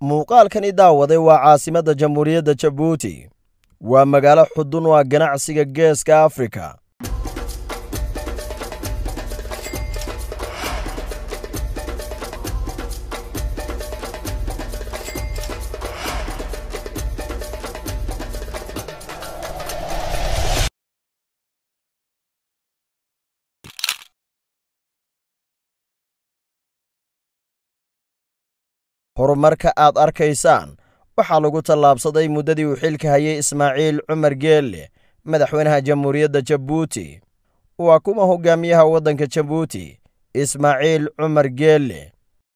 muuqaalkani daawaday waa caasimadda jamhuuriyadda jabuuti waa magaalo xudun u ah ganacsiga geeska afrika horumarka aad arkaysaan waxaa lagu tallaabsaday muddadii uu xilka hayay ismaaciil cumar geelle madaxweynaha jamhuuriyadda jabuuti waa kuma hogaamiyaha waddanka jabuuti ismaaciil cumar geelle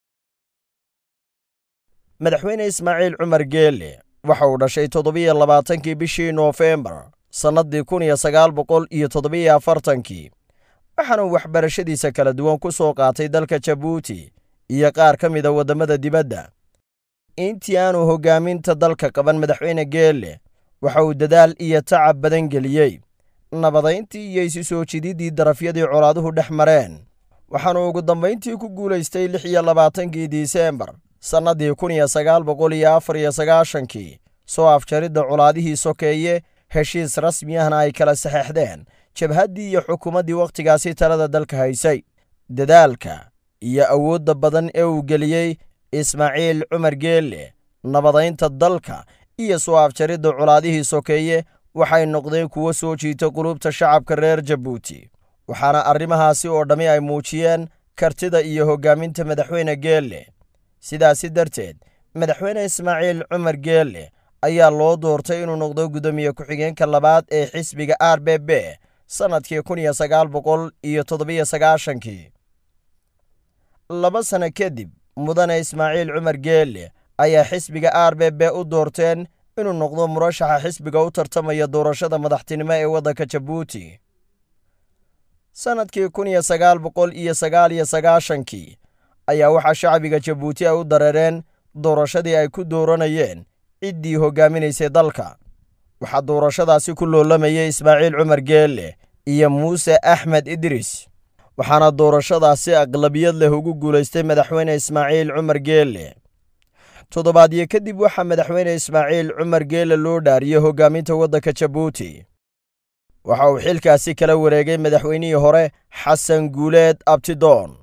madaxweyne ismaaciil cumar geelle waxa uu dhashay toddobiyo labaatankii bishii noofembar sannaddii kun iyo sagaal boqol iyo toddobiyo afartankii waxaana uu waxbarashadiisa kala duwan ku soo qaatay dalka jabuuti iyo qaar ka mida waddamada dibadda intii aanu hoggaaminta dalka qaban madaxweyne geelle waxa uu dadaal iyo tacab badan geliyey nabadayntii iyo isu soo jididdii darafyadii colaaduhu dhex mareen waxaanu ugu dambayntii ku guulaystay lix iyo labaatankii disembar sannaddii kun iyo sagaal boqol iyo afar iyo sagaashankii soo afjaridda colaadihii sokeeye heshiis rasmi ahna ay kala saxeexdeen jabhaddii iyo xukuumaddii wakhtigaasi talada dalka haysay dadaalka iyo awoodda badan ee uu geliyey ismaaciil cumar geelle nabadaynta dalka iyo soo afjaridda colaadihii sokeeye waxay noqdeen kuwo soo jiita qulubta shacabka reer jabuuti waxaana arrimahaasi oo dhammi ay muujiyeen kartida iyo hoggaaminta madaxweyne geelle sidaasi darteed madaxweyne ismaaciil cumar geelle ayaa loo doortay inuu noqdo guddoomiye ku-xigeenka labaad ee xisbiga r b b sannadkii kun iyo sagaal boqol iyo toddobiyo sagaashankii laba sanno kadib mudane ismaaciil cumar geelle ayaa xisbiga r b b u doorteen inuu noqdo murashaxa xisbiga u tartamaya doorashada madaxtinimo ee waddanka jabuuti sannadkii kun iyo sagaal boqol iyo sagaal iyo sagaashankii ayaa waxaa shacbiga jabuuti ay u dareereen doorashadii ay ku dooranayeen ciddii hoggaaminaysay dalka waxaa doorashadaasi ku loolamayay ismaaciil cumar geelle iyo muuse axmed idris waxaana doorashadaasi aqlabiyad leh ugu guulaystay madaxweyne ismaaciil cumar geelle toddobaadyo kadib waxaa madaxweyne ismaaciil cumar geelle loo dhaariyey hoggaaminta waddanka jabuuti waxa uu xilkaasi kala wareegay madaxweynihii hore xasan guuleed abtidoon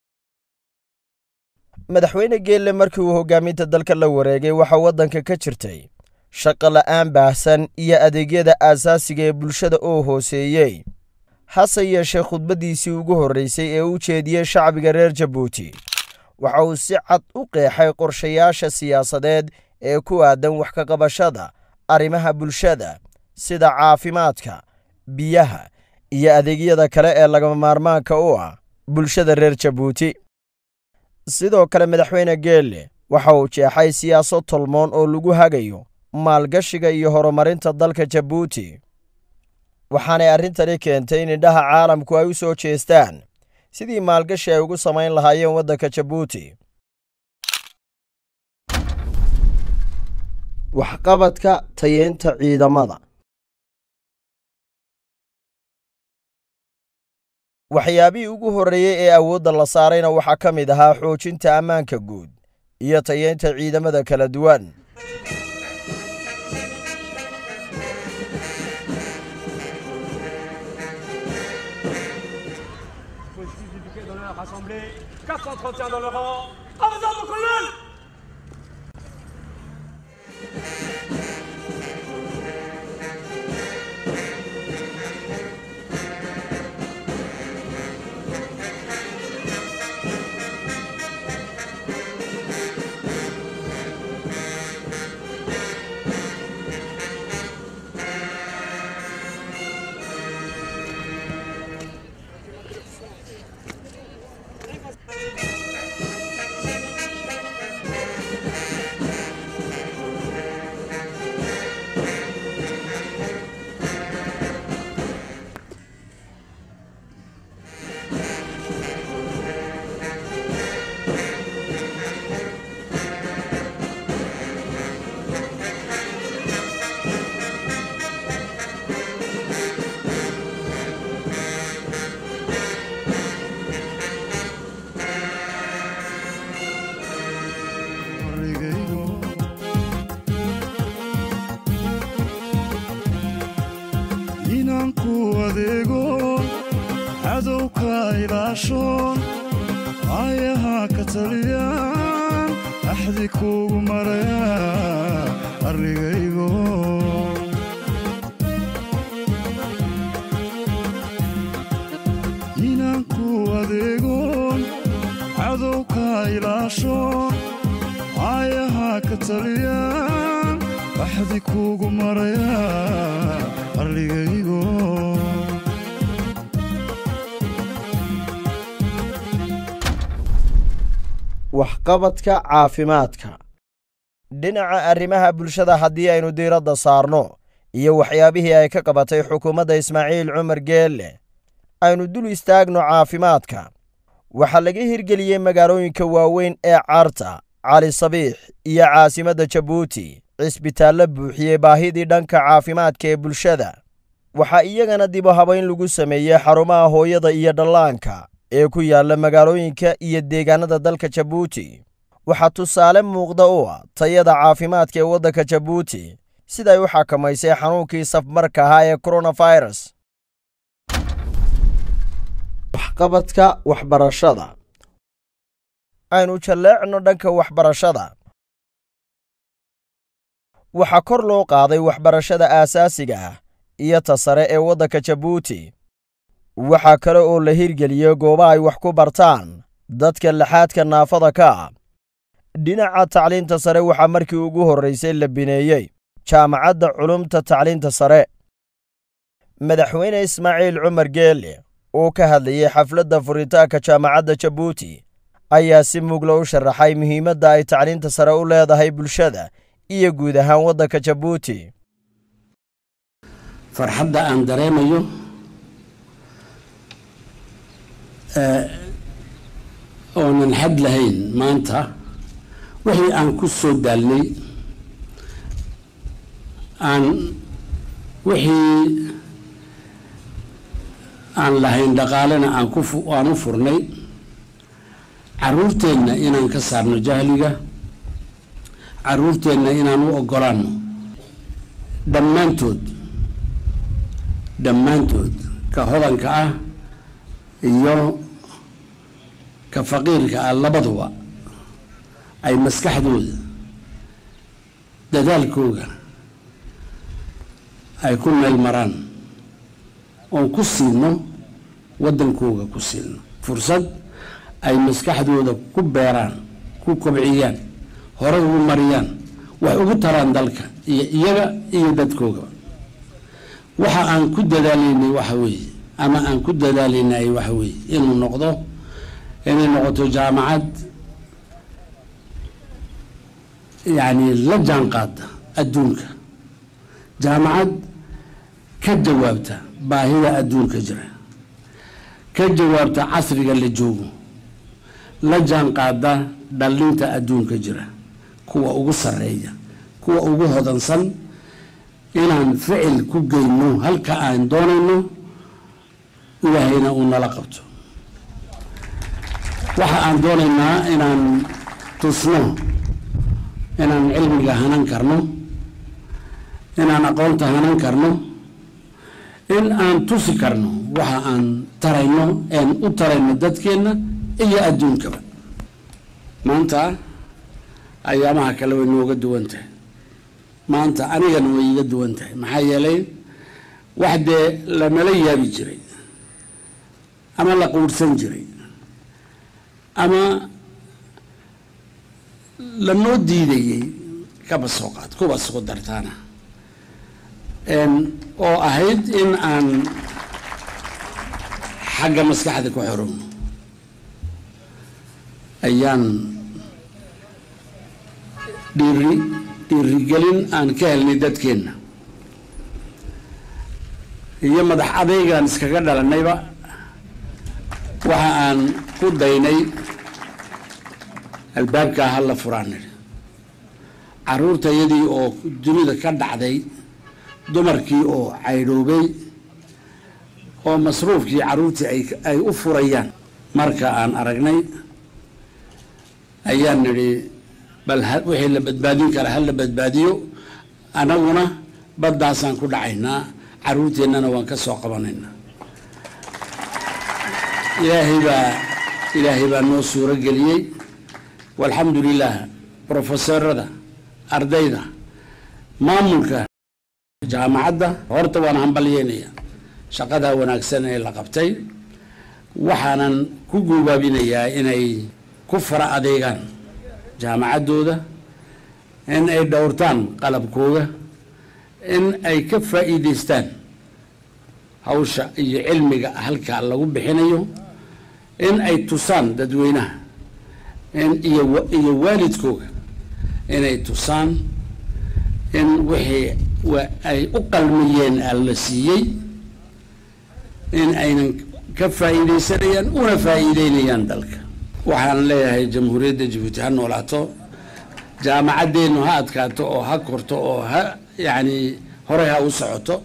madaxweyne geelle markii uu hoggaaminta dalka la wareegay waxaa waddanka ka jirtay shaqo la'aan baahsan iyo adeegyada aasaasiga ee bulshada oo hooseeyey hase yeeshee khudbaddiisii ugu horraysay ee u jeediyey shacbiga reer jabuuti waxa uu si cad u qeexay qorshayaasha siyaasadeed ee ku aadan wax ka qabashada arrimaha bulshada sida caafimaadka biyaha iyo adeegyada kale ee lagama maarmaanka u ah bulshada reer jabuuti sidoo kale madaxweyne geelle waxa uu jeexay siyaasad tolmoon oo lagu hagayo maalgashiga iyo horumarinta dalka jabuuti waxaanay arrintani keentay in indhaha caalamku ay u soo jeestaan sidii maalgashi ay ugu samayn lahaayeen waddanka jabuuti waxqabadka tayeynta ciidamada waxyaabihii ugu horreeyey ee awoodda la saarayna waxaa ka mid ahaa xoojinta ammaanka guud iyo tayeynta ciidamada kala duwan rassemblés, 431 dans le rang, en faisant mon colonel ilaashoon aayaha ka taliyaan axdi kuugu marayaa arligaygo inaan ku adeegoon cadowka ilaashoon aayaha ka taliyaan axdi kuugu marayaa arligaygo waxqabadka caafimaadka dhinaca arrimaha bulshada haddii aynu diiradda saarno iyo waxyaabihii ay ka qabatay xukuumadda ismaaciil cumar geelle aynu dul istaagno caafimaadka waxaa laga hirgeliyey magaalooyinka waaweyn ee carta cali sabiix iyo caasimadda jabuuti cisbitaallo buuxiyey baahidii dhanka caafimaadka ee bulshada waxaa iyagana dibu habayn lagu sameeyey xarumaha hooyada iyo dhallaanka ee ku yaalla magaalooyinka iyo deegaannada dalka jabuuti waxaa tusaale muuqda u ah tayada caafimaadka ee waddanka jabuuti siday u xakamaysay xanuunkii safmarka ahaa ee koronafirus waxqabadka waxbarashada aynu jalleecno dhanka waxbarashada waxaa kor loo qaaday waxbarashada aasaasiga ah iyo ta sare ee waddanka jabuuti waxaa kale oo la hirgeliyey gooba ay wax ku bartaan dadka laxaadka naafada ka ah dhinaca tacliinta sare waxaa markii ugu horraysay la bineeyey jaamacadda culumta tacliinta sare madaxweyne ismaaciil cumar geelle oo ka hadlayey xafladda furitaanka jaamacadda jabuuti ayaa si mugla u sharaxay muhiimadda ay tacliinta sare u leedahay bulshada iyo guud ahaan waddanka jabuuti farxadda aan dareemayo oonan xad lahayn maanta wixii aan ku soo daalnay aan wixii aan lahayn dhaqaalena aan ku aan u furnay caruurteenna inaan ka saarno jahliga caruurteenna inaan u oggolaanno dhammaantood dhammaantood ka hodanka ah iyo ka faqiirka ah labaduba ay maskaxdooda dadaalkooga ay ku meel maraan oon ku siino waddankooga ku siino fursad ay maskaxdooda ku beeraan ku kobciyaan horay ugu mariyaan wax ugu taraan dalka iyo iyaga iyo dadkooga waxa aan ku dadaalaynay waxa weeye ama aan ku dadaalaynay waxa weeye inuu noqdo inay noqoto jaamacad yacni la jaan qaada adduunka jaamacad ka jawaabta baahida adduunka jira ka jawaabta casriga la joogo la jaan qaada dhallinta adduunka jira kuwa ugu sarreeya kuwa ugu hodansan inaan ficil ku geyno halka aan doonayno ilaahayna uu nala qabto waxa aan doonaynaa inaan tusno inaan cilmiga hanan karno inaan aqoonta hanan karno in aan tusi karno waxa aan tarayno een u tarayno dadkeenna iyo adduunkaba maanta ayaamaha kale way nooga duwan tahay maanta anigana way iga duwan tahay maxaa yeelay wax dee lanala yaabi jiray ama la quurhsan jiray ama lanoo diidayey kaba soo qaad kuba soo dartaana oo ahayd in aan xagga maskaxda ku xorowno ayaan dhiiri dhiirigelin aan ka helnay dadkeenna iyo madax adaygaan iskaga dhalanayba waxa aan ku daynay albaabkaa ha la furaan nidhi caruurtayadii oo dunida ka dhacday dumarkii oo caydhoobay oo masruufkii caruurtii ay u furayaan marka aan aragnay ayaan nidhi bal wixii la badbaadin kara ha la badbaadiyo annaguna baddaasaan ku dhacaynaa caruurteennana waan ka soo qabanaynaa ilaahay baa ilaahay baa noo suuro geliyey walxamdu lilah brofesorada ardayda maamulka jaamacadda horta waan hambalyeynaya shaqadaa wanaagsan ee la qabtay waxaanan ku guubaabinayaa inay ku fara adeegaan jaamacaddooda in ay dhowrtaan qalabkooda in ay ka faa'iidaystaan hawsha iyo cilmiga halkaa lagu bixinayo in ay tusaan dadweynaha in iyo iyo waalidkooga inay tusaan in wixii ay u qalmiyeen alla siiyey in aynan ka faa'iidaysanayaan una faa'iideynayaan dalka waxaan leeyahay jamhuuriyadda jabuuti ha noolaato jaamacaddeennu ha adkaato oo ha korto oo ha yacni horey ha u socoto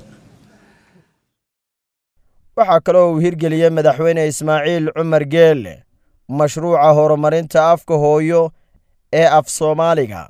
waxaa kaloo uu hirgeliyey madaxweyne ismaaciil cumar geelle mashruuca horumarinta afka hooyo ee af soomaaliga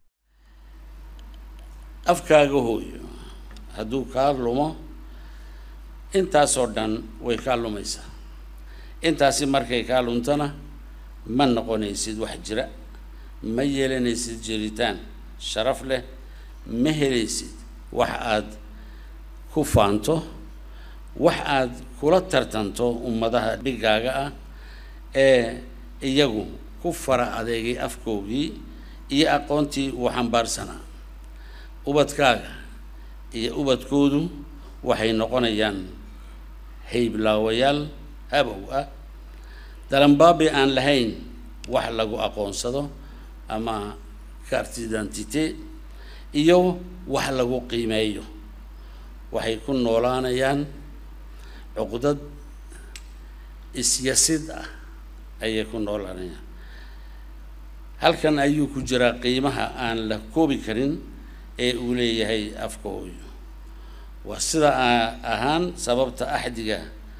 afkaaga hooyo hadduu kaa lumo intaasoo dhan way kaa lumaysaa intaasi markay kaa luntana ma noqonaysid wax jira ma yeelanaysid jiritaan sharaf leh ma helaysid wax aad ku faanto wax aad kula tartanto ummadaha dhigaaga ah ee iyagu ku fara adeegay afkoogii iyo aqoontii uu xambaarsanaa ubadkaaga iyo ubadkoodu waxay noqonayaan hayblaawayaal habow ah dalanbaabi aan lahayn wax lagu aqoonsado ama carte identité iyo wax lagu qiimeeyo waxay ku noolaanayaan cuqdad isyasid ah ayay ku noolaanayaan halkan ayuu ku jiraa qiimaha aan la koobi karin ee uu leeyahay afka hooyo waa sida ahaan sababta axdiga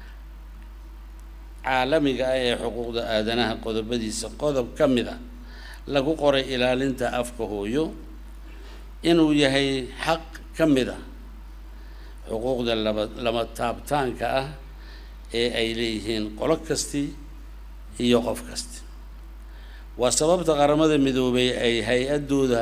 caalamiga ah ee xuquuqda aadanaha qodobadiisa qodob ka mid a lagu qoray ilaalinta afka hooyo inuu yahay xaq ka mid a xuquuqda laba lama taabtaanka ah ee ay leeyihiin qolo kasti iyo qof kasti waa sababta qaramada midoobay ay hay-addooda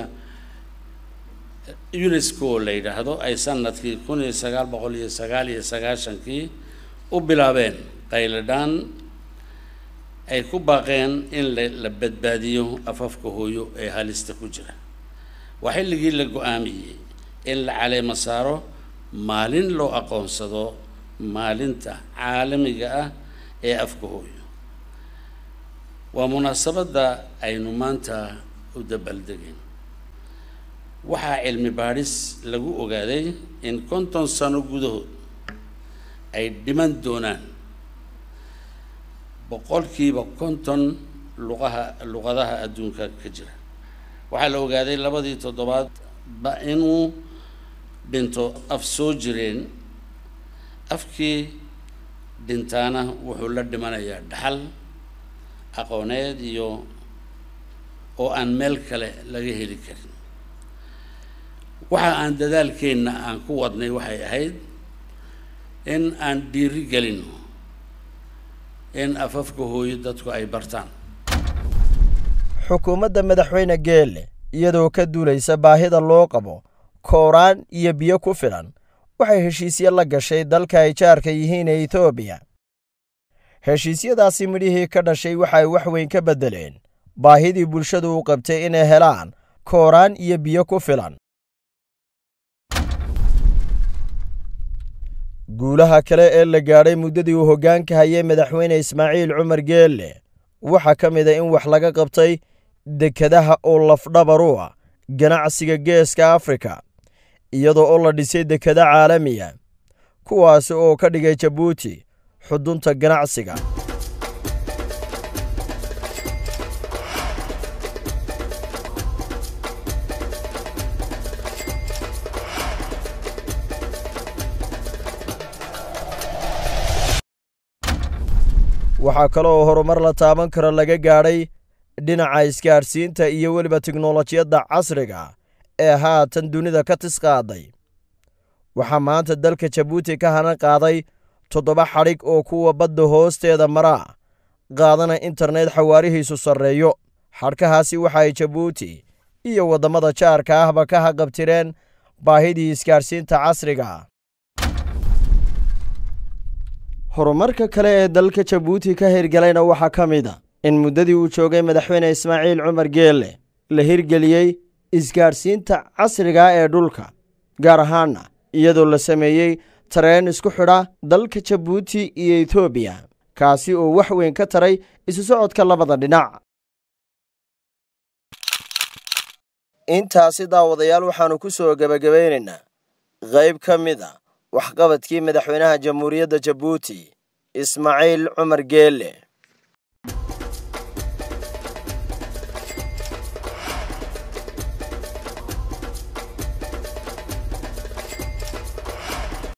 unesco la yidhaahdo ay sanadkii kun iyo sagaal boqol iyo sagaal iyo sagaashankii u bilaabeen qayladhaan ay ku baaqeen in la la badbaadiyo afafka hooyo ee halista ku jira waa xilligii la go-aamiyey in la caleemo saaro maalin loo aqoonsado maalinta caalamiga ah ee afka hooyo waa munaasabadda aynu maanta u dabaaldegeen waxaa cilmi baadhis lagu ogaaday in konton sano gudahood ay dhiman doonaan boqolkiiba konton luqaha luqadaha adduunka ka jira waxaa la ogaaday labadii toddobaad ba inuu dhinto af soo jireen afkii dhintaana wuxuu la dhimanayaa dhaxal aqooneed iyo oo aan meel kale laga heli karin waxa aan dadaalkeenna aan ku wadnay waxay ahayd in aan dhiiri gelino in afafka hooyo dadku ay bartaan xukuumadda madaxweyne geelle iyadoo ka duulaysa baahida loo qabo kooraan iyo biyo ku filan waxay heshiisyo la gashay dalka ay jaarka yihiin ee etoobiya heshiisyadaasi midhihii ka dhashay waxay wax weyn ka beddeleen baahidii bulshadu u qabtay inay helaan kooraan iyo biyo ku filan guulaha kale ee la gaadhay muddadii uu hoggaanka hayay madaxweyne ismaaciil cumar geelle waxaa ka mid a in wax laga qabtay dekedaha oo lafdhabar u ah ganacsiga geeska afrika iyadoo oo la dhisay dekeda caalamiya kuwaasi oo ka dhigay jabuuti xudunta ganacsiga waxaa kaloo horumar la taaban karo laga gaadhay dhinaca isgaadhsiinta iyo weliba tiknolojiyadda casriga ee haatan dunida ka tis qaaday waxaa maanta dalka jabuuti ka hanan qaaday toddoba xadhig oo kuwa badda hoosteeda maraa qaadana internet xawaarihiisu sarreeyo xadhkahaasi waxa ay jabuuti iyo waddamada jaarka ahba ka haqabtireen baahidii isgaadhsiinta casriga horumarka kale ee dalka jabuuti ka hirgalayna waxaa ka mid a in muddadii uu joogay madaxweyne ismaaciil cumar geelle la hirgeliyey isgaadhsiinta casriga ee dhulka gaar ahaana iyadoo la sameeyey tareen isku xidha dalka jabuuti iyo etoobiya kaasi oo wax weyn ka taray isu socodka labada dhinac intaasi daawadayaal waxaannu ku soo gebagabaynaynaa qayb ka mid a waxqabadkii madaxweynaha jamhuuriyadda jabuuti ismaaciil cumar geelle